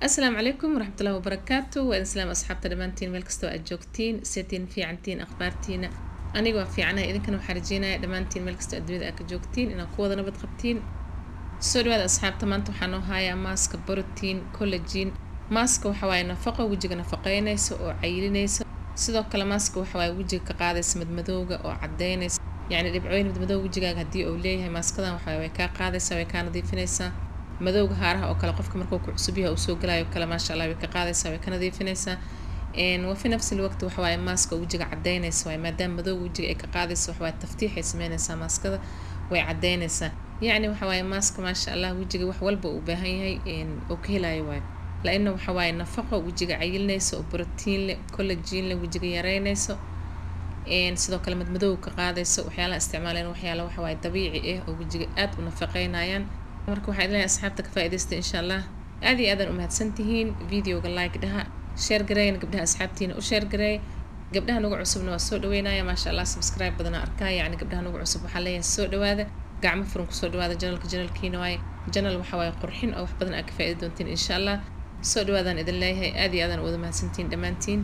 asalaamu calaykum waraxmatullahi wabarakaatu waa idin salaam asxaabta dhammaantiin meel kastoo aad joogtiin setiin fiicantiin akhbaartiina aniga waa fiicanahay idinkana waxaa rajeynaya dhammaantiin meel kastoo adduunyada aad ka joogtiin inaad ku wada nabad qabtiin soo dhawaada asxaabta maanta waxaa noo hayaa maaska borotiin collagen maaska waxa waaye nafaqo wejiga nafaqeynaysa oo cayilinaysa sidoo kale maaska waxa waaye wejiga ka qaadaysa madmadowga oo cadeynaysa yacni dhibcooyin madmadowga wejigaaga haddii uu leeyahay maaskadan waxa way kaa qaadaysaa way kaa nadiifinaysaa madowga haaraha oo kale qofka markuu ku cusub yahay uu soo galayo kale maasha allah way ka qaadaysaa way ka nadiifinaysaa wa fi nafsi lwaqti waxa waaye maaska wejiga cadeynaysa waaye maadaama madowga wejiga ay ka qaadaysa waxa waaye taftiixay sameynaysaa maaskada way cadeynaysaa yacni waxa waaye maaska maasha allah wejiga wax walba uu baahan yahay oo ka helayo waaye la-ina waxa waaye nafaqo wejiga cayilinaysa oo brotiin leh collagen leh wejiga yareynayso sidoo kale madmadowga ka qaadaysa waxyaalaha isticmaaleen waxyaala waxa waaye dabiici ah oo wejiga aad u nafaqeynayaan marka waxaa idin leeyahay asxaabta ka faa'iidaysta insha allah aad iyo aadan u mahadsantihiin videoga like dhaha share gareeyna gabdhaha asxaabtiina u share gareey gabdhaha nagu cusubna waa soo dhaweynaya maasha allah subscribe badana arkaa yacni gabdhaha nagu cusub waxaa leeyahay soo dhawaada gacmo furan kusoo dhawaada janalka janalkiina waaye janal waxa waaye qurxin oo wax badan aad ka faa'iidi doontiin insha allah soo dhawaadaan idin leeyahay aad iyo aadan wada mahadsantihiin dhammaantiin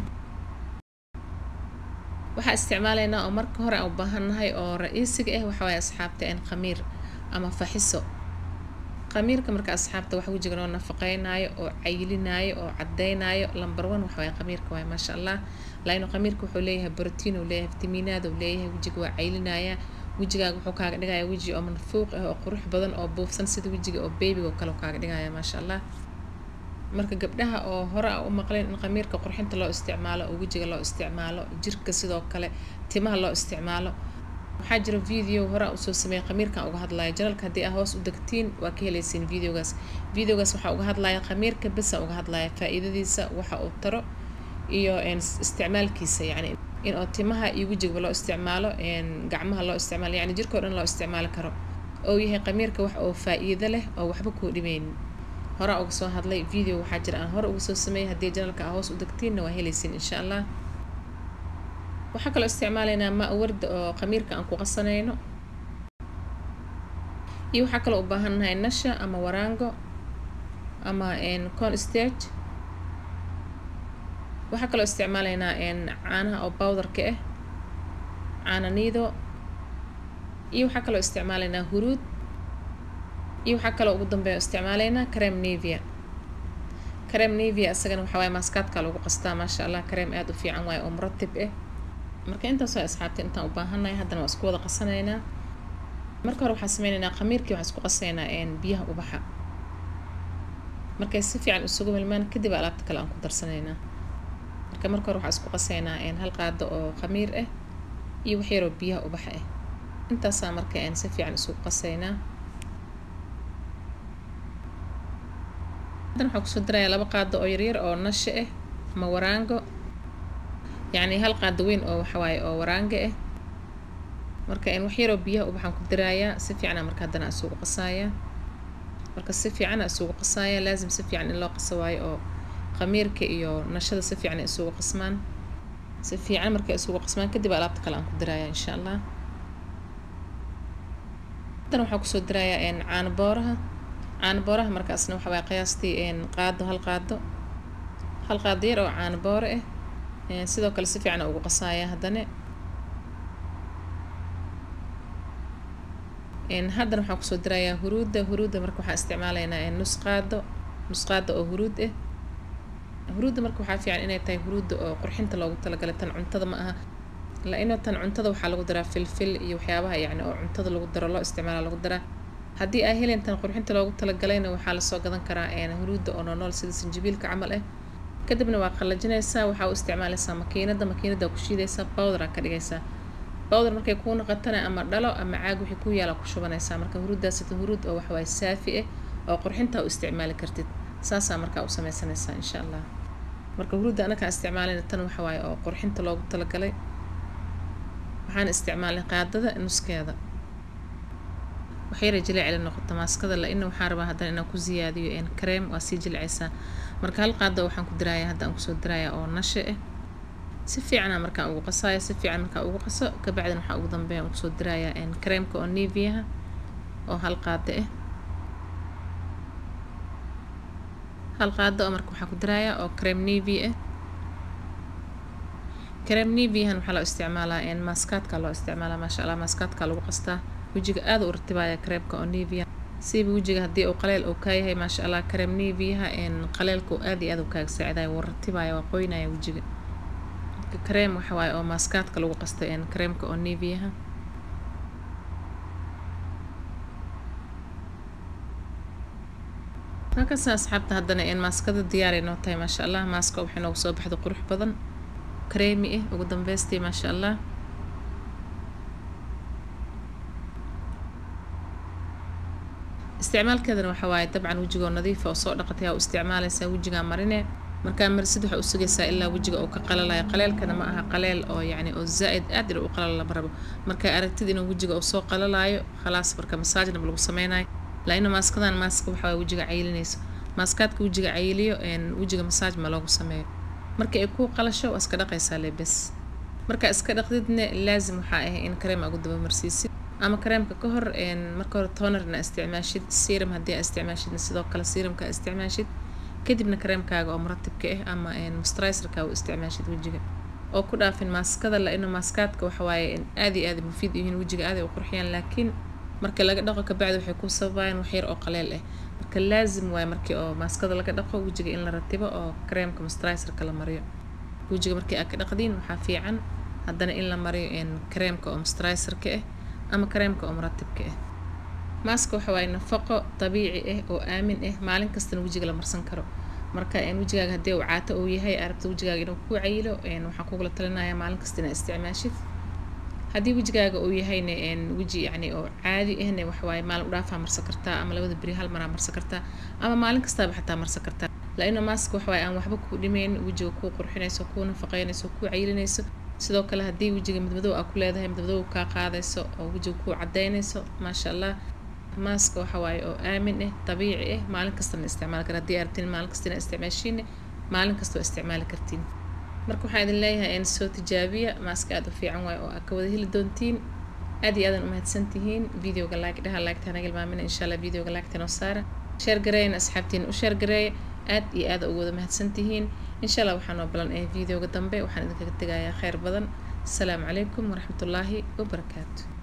waxaa isticmaalaynaa oo marka hore aan u baahannahay oo ra-iisiga ah waxa waaye asxaabta een khamiir ama faxiso khamiirka marka asxaabta wax wejiga noo nafaqeynaayo oo cayilinaayo oo cadeynaayo number one waxa waaye khamiirka waaye maasha allah laino khamiirka wuxuu leeyahay brotiin uu leeyahay fitamiinaad uu leeyahay wejiga waa cayilinaya wejigaaga wuxuu kaaga dhigaya weji oo manfuuq ah oo qurux badan oo buufsan sida wejiga oo beebiga oo kale kaaga dhigaya maasha allah marka gabdhaha oo hore a u maqleen in khamiirka qurxinta loo isticmaalo oo wejiga loo isticmaalo jirka sidoo kale timaha loo isticmaalo waxaa jira video hore a usoo sameeyay khamiirkan uga hadlaya janalka haddii aa hoos u degtiin waa ka helaysiin videogaas videogaas waxaa uga hadlaya khamiirka besa uga hadlaya faa-iidadiisa waxa uu taro iyo isticmaalkiisa yacni in oo timaha iyo wejigaba loo isticmaalo gacmaha loo isticmaalo yacni jirkao dhan loo isticmaali karo oo yahay khamiirka wax oo faa-iido leh oo waxba kuu dhimeynin horaa uga soo hadlay video waxaa jira aan hore uga soo sameeyay haddii janalka aa hoos u degtiinna waa helaysiin insha allah waxaa kaloo isticmaalaynaa ma warda oo khamiirka aan ku qasanayno iyo waxaa kaloo u baahannahay nasha ama waraango ama con stage waxaa kaloo isticmaalaynaa caanaha oo bowdarka ah caana niido iyo waxaa kaloo isticmaalaynaa huruud iyo waxaa kaloo ugu dambeeya isticmaalaynaa crem nevia crem nevia isagana waxaa waaye maaskaadka lagu qastaa maasha allah crem aada u fiican waaye oo muratib ah marka intaas waa asxaabta intaan u baahannahay haddana waa isku wada qasanaynaa marka hore waxaan sameynaynaa khamiirkii waxaan isku qasaynaa biyaha ubaxa markay si fiican isugu milmaan kadib alaabta kale aan ku darsanaynaa marka marka hore waxaan isku qasaynaa hal qaado oo khamiir ah iyo wax yaroo biyaha ubaxa ah intaasaa marka si fiican isugu qasaynaa haddana waxaan kusoo darayaa laba qaado oo yaryar oo nasha ah ama waraango yacni hal qaado weyn oo waxawaaye oo waraanga ah marka in wax yaroo biyaha ubaxaan ku daraayaa si fiicana marka haddana isugu qasaaya marka si fiicana isugu qasaaya laazim si fiican in loo qaso waayo oo khamiirka iyo nashada si fiican isugu qasmaan si fiican markay isugu qasmaan kadib alaabta kale aan ku daraaya insha allah haddana waxaan kusoo darayaa caano booraha caano booraha markaasna waxa waaye qiyaastii qaado hal qaado hal qaado yar oo caano boore ah sidoo kale si fiican ugu qasaaya haddana haddana waxaan kusoo darayaa huruudda huruudda marka waxaa isticmaalaynaa nus qaado nus qaado oo huruud ah huruudda marka waxaa fiican inay tahay huruudda oo qurxinta loogu talagalay tan cuntada ma aha la-ino tan cuntada waxaa lagu daraa filfil iyo waxyaabaha yacni oo cuntada lagu daro loo isticmaala lagu daraa haddii aa helen tan qurxinta loogu talagalayna waxaa lasoo gadan karaa huruudda oo noonool sida sanjabiilka camal ah kadibna waa qallajinaysaa waxaa u isticmaalaysaa makiinada makiinada ku shiidaysaa bowdara ka dhigaysaa bowdar markay kuu noqotana ama dhalo ama caag wixii ku yaala ku shubanaysaa marka huruuddaasita huruud oo waxawaaye saafi ah oo qurxintaa u isticmaali kartid saasaa markaa u sameysanaysaa insha allah marka huruudda anakaa isticmaalayna tan waxawaaye oo qurxinta loogu talagalay waxaan isticmaalay qaadada nuskeeda waxyara jileecli noqoto maaskada la-ina waxaan rabaa haddana inaan ku siyaadiyo kareem waa sii jilicaysaa marka hal qaado waxaan ku dirayaa hadda aan kusoo dirayaa oo nashe ah si fiicana markaan ugu qasaayo si fiican markaan ugu qaso kabacdina waxaa ugu dambeeya aan kusoo dirayaa kareemka oo neviaha oo hal qaado ah hal qaado oo marka waxaa ku darayaa oo creme navy ah creme navyahan waxaa loo isticmaalaa maaskaadka loo isticmaalaa maasha allah maaskaadka lagu qastaa wejiga aada u ratibaya kareemka oo navya siiba wejiga haddii uu qaleel uu kaa yahay maasha allah creme navyaha qaleelka aada iyo aada u kaaga saacidaya wuu ratibaya waa qoynaya wejiga kareem waxa waaye oo maaskaadka lagu qastay kareemka oo navyaha markaasa asxaabta haddana maaskada diyaaray noo tahay maasha allah maaska waxay noogu soo baxda qurux badan kareemi ah ugu dambeystii maasha allah isticmaalkeedana waxa waaye dabcan wejigoo nadiifa oo soo dhaqatay aa u isticmaalaysaa wejigaa marine markaa marisid waxaa u sugaysaa ilaa wejiga uu ka qalalayo qaleelkana ma aha qaleel oo yacni oo zaa'id aad inuu u qalalo lama rabo markaa aragtid inuu wejiga uu soo qalalayo khalaas marka masaajna lagu sameynayo laina maaskadan maaska waxa waaye wejiga cayilinayso maaskaadka wejiga cayiliyo wejiga masaaj ma loogu sameeyo marka ay kuu qalasho waa iska dhaqaysaa le bes markaa iska dhaqdidne laazim waxaa ah in kareem agu daba marsiisid ama kareemka ka hor marka hore tonerna isticmaashid serum haddii aa isticmaashidna sidoo kale serumka aa isticmaashid kadibna kareemkaaga oo muratibka ah ama moisturizerka u isticmaashid wejiga oo ku dhaafin maaskada la ino maaskaadka waxa waaye aad iyo aad mufiid yihiin wejiga aaday u qurxiyaan laakiin marka laga dhaqo kabacdi waxay ku sababayaan wax yar oo qaleel ah marka laazim waaye markii oo maaskada laga dhaqo wejiga in la ratibo oo kareemka moisturizerka la mariyo wejiga markii aad ka dhaqdiin waxaa fiican haddana in la mariyo kareemka oo moisturizerka ah ama kareemka oo muratibka ah maaska waxa waaye nafaqo dabiici ah oo aamin ah maalin kastana wejiga la marsan karo marka wejigaaga haddii uu caato uu yahay arabta wejigaaga inuu ku cayilo waxaan kugula talinayaa maalin kasta inaad isticmaashid haddii wejigaaga uu yahayna weji yacni oo caadi ahna waxawaaye maalin udhaafaa marsan kartaa ama labada beri hal maraa marsan kartaa ama maalin kastaaba xataa marsan kartaa laina maaska waxawaaye aan waxba kuu dhimeyn wejiga kuu qurxinayso kuu nafaqeynayso kuu cayilinayso sidoo kale haddii wejiga midmadow aa ku leedahay midmadow kaa qaadayso oo wejiga kuu cadaynayso maasha allah maaska waxa waaye oo aamin ah dabiici ah maalin kastana isticmaali kara haddii arabtiin maalin kasta inaa isticmaashiin maalin kasta waa isticmaali kartiin marka waxaan idin leeyahay in soo tijaabiya maaska aada u fiican waaye oo aad ka wada heli doontiin aad iyo aadan umahadsan tihiin videoga like dhaha laagta hanaga ilmaamina insha allah videoga laagta noo saara sheer gareeyana asxaabtiin u sheer gareeya aad iyo aad ugu wada mahadsan tihiin insha allah waxaa noo balan ee videoga dambe waxaan idinkaga tegayaa kheyr badan asalaamu calaykum waraxmatullaahi wabarakaatu